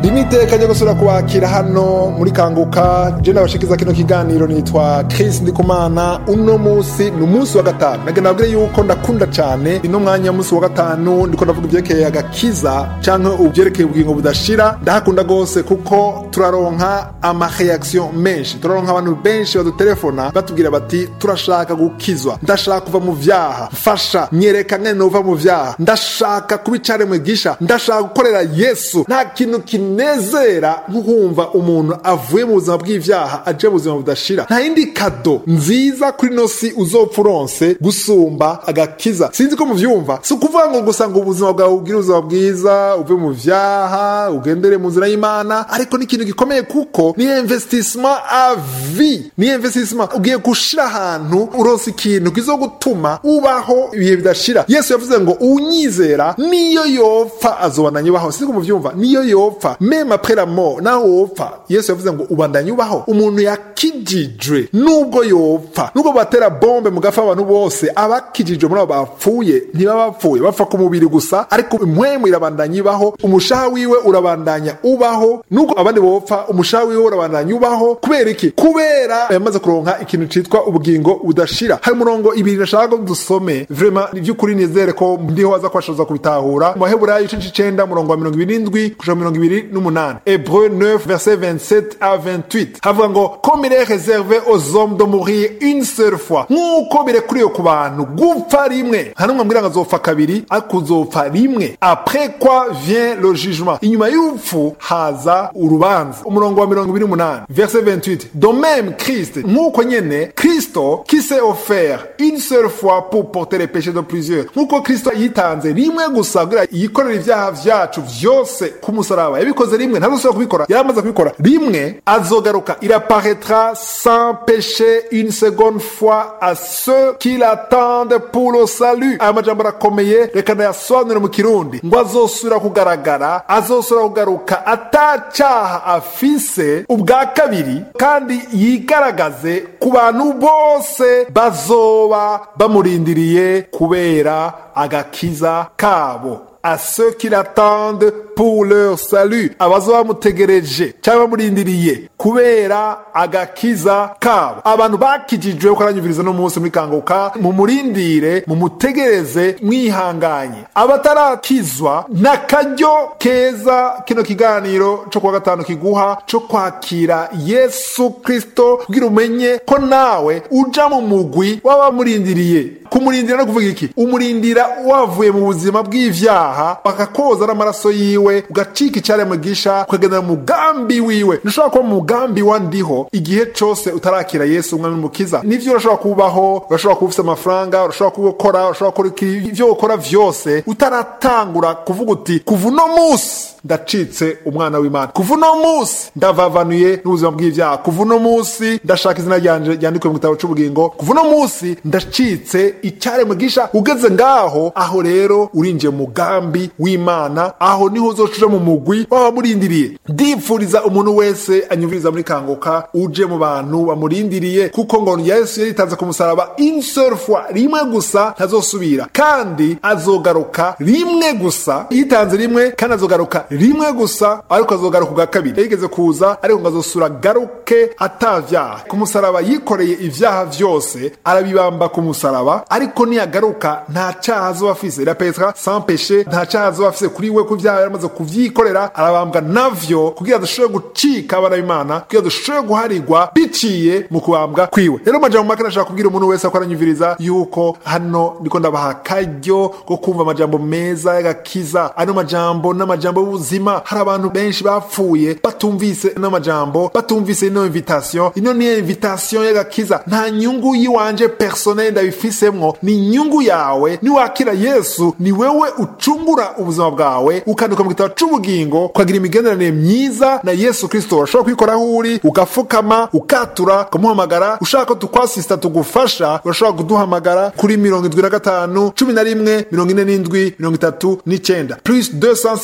rimwe iteka ryo gusubira kubakira hano muri kanguka je nabashikiza kino kiganiro nitwa Chris Ndikumana uno musi ni umunsi wa gatanu nage nabwire yuko ndakunda cane ino mwanya musi wa gatanu ndiko ndavuga ivyerekeye agakiza canke uvyerekeye ubugingo budashira ndahakunda gose kuko turaronka amareaction menshi turaronka abantu benshi badutelefona batubwira bati turashaka gukizwa ndashaka kuva mu vyaha mfasha nyereka ngene nova mu vyaha ndashaka kuba icaremwe gisha ndashaka gukorera yesu nta kintu kinezera nkukumva umuntu avuye mu buzima bw'ivyaha aje mu buzima budashira nta yindi kado nziza kuri no si uzopfa uronse gusumba agakiza sinzi ko muvyumva si ukuvuga ngo gusa ngo ubuzima bwawe bugire ubuzima bwiza uve mu vyaha ugendere mu nzira y'imana ariko ni ikintu gikomeye kuko ni investissement à vie ni investissement ugiye gushira ahantu uronse ikintu kizogutuma ubaho ibihe bidashira yesu yavuze ngo unyizera niyo yopfa azobandanya ubaho sinzi ko muvyumva niyo yopfa meme après la mort naho wopfa yesu yavuze ngo ubandanya ubaho umuntu yakijijwe nubwo yopfa nubwo batera bombe mu gafa abantu bose abakijijwe muri abo bapfuye ntibaba bapfuye bapfa ku mubiri gusa ariko impwemu irabandanya ibaho umushaha wiwe urabandanya ubaho nubwo abandi bopfa umushaha wiwe urabandanya ubaho kubera iki kubera yamaze kuronka ikintu citwa ubugingo budashira hari umurongo ibiri nashaka ko dusome vrema ni vy'ukuri nizere ko ndiho waza kwashoza kubitahura mu baheburayo igice c'icenda umurongo wa mirongo ibiri n'indwi kuja mirongo ibiri n'umunani hebreu 9 verset 27 à 28 havuga ngo comme il est réservé aux hommes de mourir une seule fois nk'uko birekuriwe ku bantu gupfa rimwe nta n'umwe ambwira ngo azopfa kabiri ariko uzopfa rimwe après quoi vient le jugement inyuma y'urupfu haza urubanza umurongo wa mirongo ibiri n'umunani verset 28 de même christ nk'uko nyene kristo qui s'est offert une seule fois pour porter les péchés de plusieurs nk'uko kristo yitanze rimwe gusa kugira yikorera ivyaha vyacu vyose ku musaraba yabikoze rimwe ntazosubira kubikora yaramaze kubikora rimwe azogaruka il apparaîtra sans péché une seconde fois à ceux qui l'attendent pour le salut aya majambo arakomeye reka ndayasobanure mu kirundi ngo azosubira kugaragara azosubira kugaruka atacaha afise ubwa kabiri kandi yigaragaze ku bantu bose bazoba bamurindiriye kubera agakiza kabo à ceux qui l'attendent pour leur salut abazoba bamutegereje cyangwa bamurindiriye kubera agakiza kabo abantu bakijijwe ko aranyumviriza no munsi muri kanguka mumurindire mumutegereze mwihanganye abatarakizwa n'akaryo keza kino kiganiro co kuwa gatanu kiguha co kwakira yesu kristo kugira umenye ko nawe uja mu mugwi w'abamurindiriye kumurindira no kuvuga iki umurindira wavuye mu buzima bw'ivyaha bakakoza n'amaraso yiwe ugacika icyaremwe gisha ukagendera mu mugambi wiwe ntushobora kuba mu mugambi wa ndiho igihe cose utarakira yesu umwami n'umukiza nivyo urashobora kubaho urashobora kuba ufise amafaranga urashobora gukora urashobora gukora ivyo ukora vyose utaratangura kuvuga uti kuva uno musi ndacitse umwana w'imana kuva uno musi ndavavanuye n'ubuzima bw'ivyaha kuva uno musi ndashaka izina ryanje ryandikwe mu gitabo c'ubugingo kuva uno musi ndacitse icyaremwe gisha ugeze ngaho aho rero urinjiye mu mugambi w'imana aho niho uzoca mu mugwi w'abamurindiriye ndipfuriza umuntu wese anyumviriza muri kanguka uje mu bantu bamurindiriye kuko ngo yesu yaritanze ku musaraba une seule fois rimwe gusa ntazosubira kandi azogaruka rimwe gusa yitanze rimwe kandi azogaruka rimwe gusa ariko azogaruka ubwa kabiri yigeze kuza ariko ngo azosura garuke atavyaha ku musaraba yikoreye ivyaha vyose arabibamba ku musaraba ariko niyagaruka nta caha azoba afise irapetra sans péché nta caha azoba afise kuri we ku vyaha yaramaze kuvyikorera arabambwa navyo kugira dushobore gucika abana b'imana kugira dushobore guharigwa biciye mu kubambwa kwiwe rero amajambo make nashaka kubwira umuntu wese ko aranyumviriza yuko hano ndiko ndabaha akaryo ko kumva amajambo meza y'agakiza ano majambo n'amajambo y'ubuzima hari abantu benshi bapfuye batumvise n'amajambo batumvise ino invitation ino niyo invitation y'agakiza nta nyungu yiwanje personnel ndabifisemwo ni inyungu yawe niwakira yesu ni wewe ucungura ubuzima bwawe ukanduka mu gitabo c'ubugingo ukagira imigenderanire myiza na yesu kristo urashobora kwikora aho uri ugapfukama ukatura ukamuhamagara ushaka ko tukwasista tugufasha urashobora kuduhamagara kuri mirongo indwi na gatanu cumi na rimwe mirongo ine n'indwi mirongo itatu n'icenda plus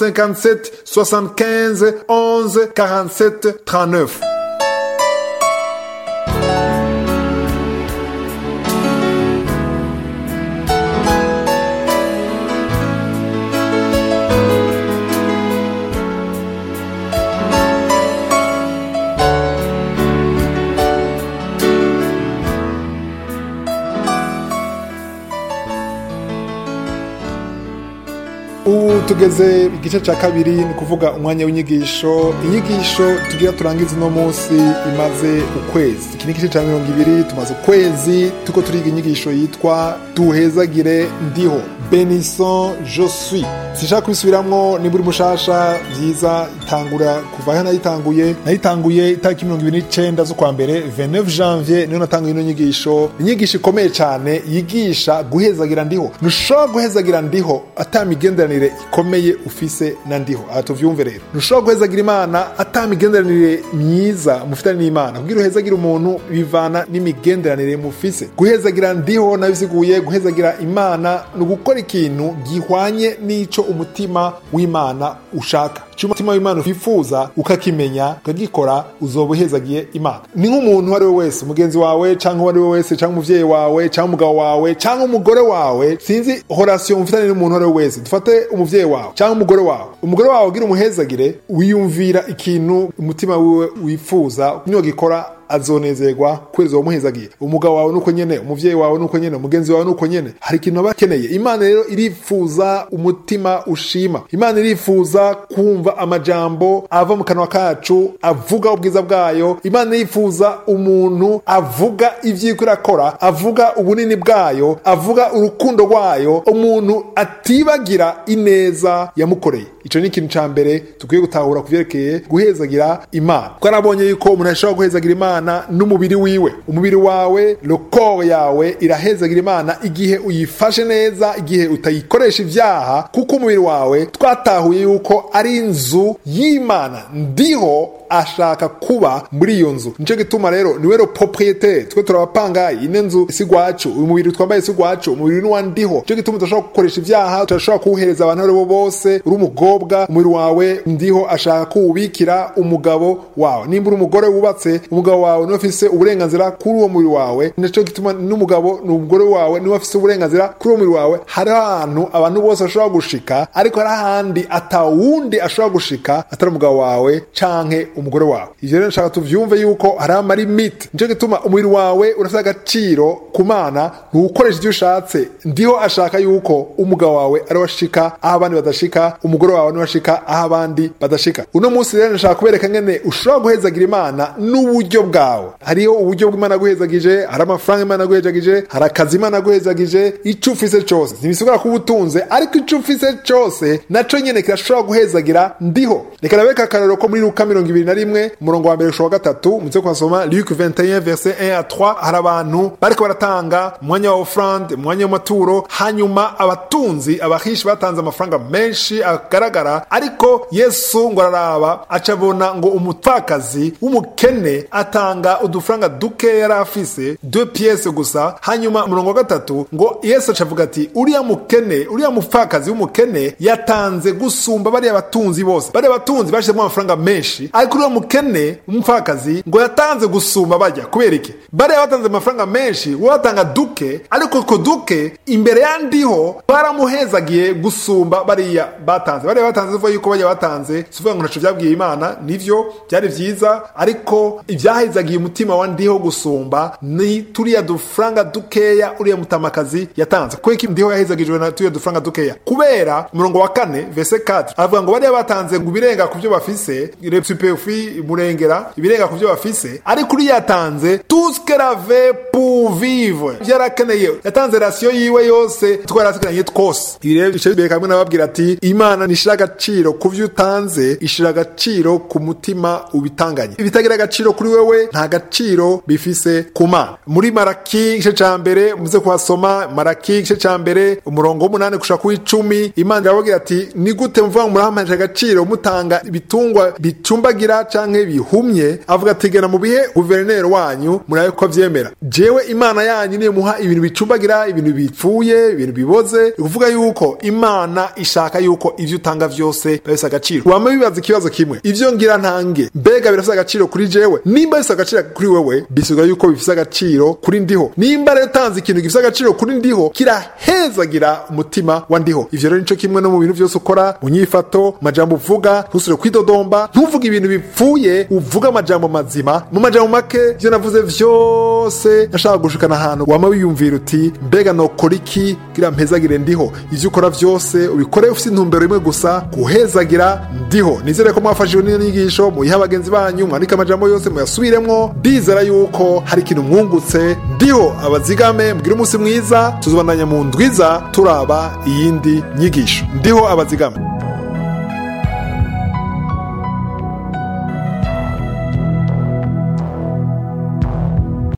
257 75 11 47 39 ubu tugeze igice cya kabiri ni ukuvuga umwanya w'inyigisho inyigisho tugira turangiza uno munsi imaze ukwezi iki ni igice cya mirongo ibiri tumaze ukwezi tuko turiga inyigisho yitwa duhezagire ndiho benison je suis sinshaka kubisubiramwo niba uri mushasha byiza itangura kuva aho nayitanguye nayitanguye itariki mirongo ibiri n'icenda z'ukwa mbere 29 janvier niyo natanguye ino nyigisho inyigisho ikomeye cyane yigisha guhezagira ndiho ntushobora guhezagira ndiho ata migenderanire ikomeye ufise na ndiho aha tuvyumve rero ntushobora guhezagira imana ata migenderanire myiza mufitanye n'imana kugira uhezagira umuntu bivana n'imigenderanire mufise guhezagira ndiho nabisiguye guhezagira imana ni ugukora ikintu gihwanye n'ico umutima w'imana ushaka icyo umutima w'imana wifuza ukakimenya ukagikora uzoba uhezagiye imana ni nk'umuntu uwo ari we wese umugenzi wawe cyangwa uwo ari we wese cyangwa umubyeyi wawe cyangwa umugabo wawe cyangwa umugore wawe sinzi horasiyo mufitanye n'umuntu uwo ari we wese dufate umubyeyi wawe cyangwa umugore wawe umugore wawe ugira umuhezagire wiyumvira ikintu umutima wiwe wifuza niwagikora azonezerwa kwezi wamuhezagiye umugabo wawe nuko nyene umuvyeyi wawe nuko nyene umugenzi wawe nuko nyene hari ikintu aba akeneye imana rero irifuza umutima ushima imana irifuza kumva amajambo ava mu kanwa kacu avuga ubwiza bwayo imana irifuza umuntu avuga ivyiko irakora avuga ubunini bwayo avuga urukundo rwayo umuntu atibagira ineza yamukoreye ico ni ikintu ca mbere dukwiye gutahura ku vyerekeye guhezagira imana kuko arabonye yuko umuntu ashobora guhezagira imana n'umubiri wiwe umubiri wawe lokoro yawe irahezagira imana igihe uyifashe neza igihe utayikoresha ivyaha kuko umubiri wawe twatahuye yuko ari inzu y'imana ndiho ashaka kuba muri iyo nzu nico gituma rero niwe ro propriete twe turabapangayi ine nzu si gwacu uyu mubiri twambaye si gwacu umubiri ni wandiho nico gituma tudashobora gukoresha ivyaha tudashobora kuwuhereza abantu abo bose uri umukobwa umubiri wawe ndiho ashaka kuwubikira umugabo wawe nimba uri umugore wubatse umugabo wawe niwe afise uburenganzira kuri uwo mubiri wawe nico gituma n'umugabo ni umugore wawe niwe afise uburenganzira kuri uwo mubiri wawe hariho ahantu abantu bose bashobora gushika ariko hari ahandi atawundi ashobora gushika atari umugabo wawe canke umugore wawe ivyo rero nshaka tuvyumve yuko hari amarimiti nico gituma umubiri wawe urafite agaciro ku mana ntuwukoresha ivyo ushatse ndiho ashaka yuko umugabo wawe ari washika aho abandi badashika umugore wawe ni washika aho abandi badashika uno munsi rero nshaka kubereka ngene ushobora guhezagira imana n'uburyo bwawe hariho uburyo bw'imana aguhezagije hari amafaranga imana aguhezagije hari akazi imana aguhezagije ico ufise cose ntibisigura kuba utunze ariko ico ufise cose naco nyene kirashobora guhezagira ndiho reka nabeka akarorero ko muri luka mirongo ibiri na rimwe umurongo wa mbere ushowa gatatu muze kuhasoma luke 21 verset 1 à 3 hari abantu bariko baratanga umwanya wa ofrande umwanya w'amaturo hanyuma abatunzi abahishi batanze amafaranga menshi agaragara ariko yesu ngo araraba aca abona ngo umupfakazi w'umukene atanga udufaranga duke yari afise deux pièces gusa hanyuma umurongo wa gatatu ngo yesu aca avuga ati uriya mukene uriya mupfakazi w'umukene yatanze gusumba bariya batunzi bose bariya batunzi bashizemo amafaranga menshi ariko uriya mukene umupfakazi ngo yatanze gusumba bajya kubera iki bariya batanze amafaranga menshi we batanga duke ariko ko duke imbere yandiho baramuhezagiye gusumba bariya batanze bariya batanze zivuga yuko bajya batanze sivuga ngo ntaco vyabwiye imana nivyo byari vyiza ariko ibyahezagiye umutima wa ndiho gusumba ni turiya dufaranga dukeya uriya mutamakazi yatanze kuko iki ndiho yahezagijwe na turiya dufaranga dukeya kubera umurongo wa kane verse 4 avuga ngo bariya batanze ngo ibirenga ku byo bafise le superfi murengera ibirenga ku byo bafise ariko uriya yatanze tout ce qu'elle avait pour vivre byarakeneye yatanze rasiyo yiwe yose twarasigaranye twose ibi rero bice bibere kamwe nababwira ati imana nishira agaciro ku byo utanze ishira agaciro ku mutima ubitanganye ibitagira agaciro kuri wewe nta gaciro bifise ku mana muri maraki igice ca mbere muze kuhasoma maraki igice ca mbere umurongo w'umunani gushaka kuw'icumi imana irababwira ati ni gute muvuga ngo murahamanije agaciro mutanga ibitungwa bicumbagira canke bihumye avuga ati gena mu bihe guverineri wanyu murabe ko avyemera jewe imana yanyu niyo muha ibintu bicumbagira ibintu bipfuye ibintu biboze ukuvuga yuko imana ishaka yuko ivyo utanga ntanga vyose biba bifise agaciro wama bibaza ikibazo kimwe ivyo ngira ntange mbega birafise agaciro kuri jewe nimba bifise agaciro kuri wewe bisigura yuko bifise agaciro kuri ndiho nimba rero utanze ikintu gifise agaciro kuri ndiho kirahezagira umutima wa ndiho ivyo rero nico kimwe no mu bintu vyose ukora mu nyifato mu majambo uvuga ntusubire kwidodomba ntuvuge ibintu bipfuye uvuge amajambo mazima mu majambo make ivyo navuze vyose nashaka gushikana ahantu wama wiyumvira uti mbega nokora iki kugira mpezagire ndiho ivyo ukora vyose ubikore ufise intumbero imwe gusa guhezagira ndiho nizere ko mwafashijwe n'iyo nyigisho muyihe abagenzi banyu mwandike amajambo yose muyasubiremwo ndizera yuko hari ikintu mwungutse ndiho abazigame mbwire umunsi mwiza tuzobandanya mu ndwiza turaba iyindi nyigisho ndiho abazigame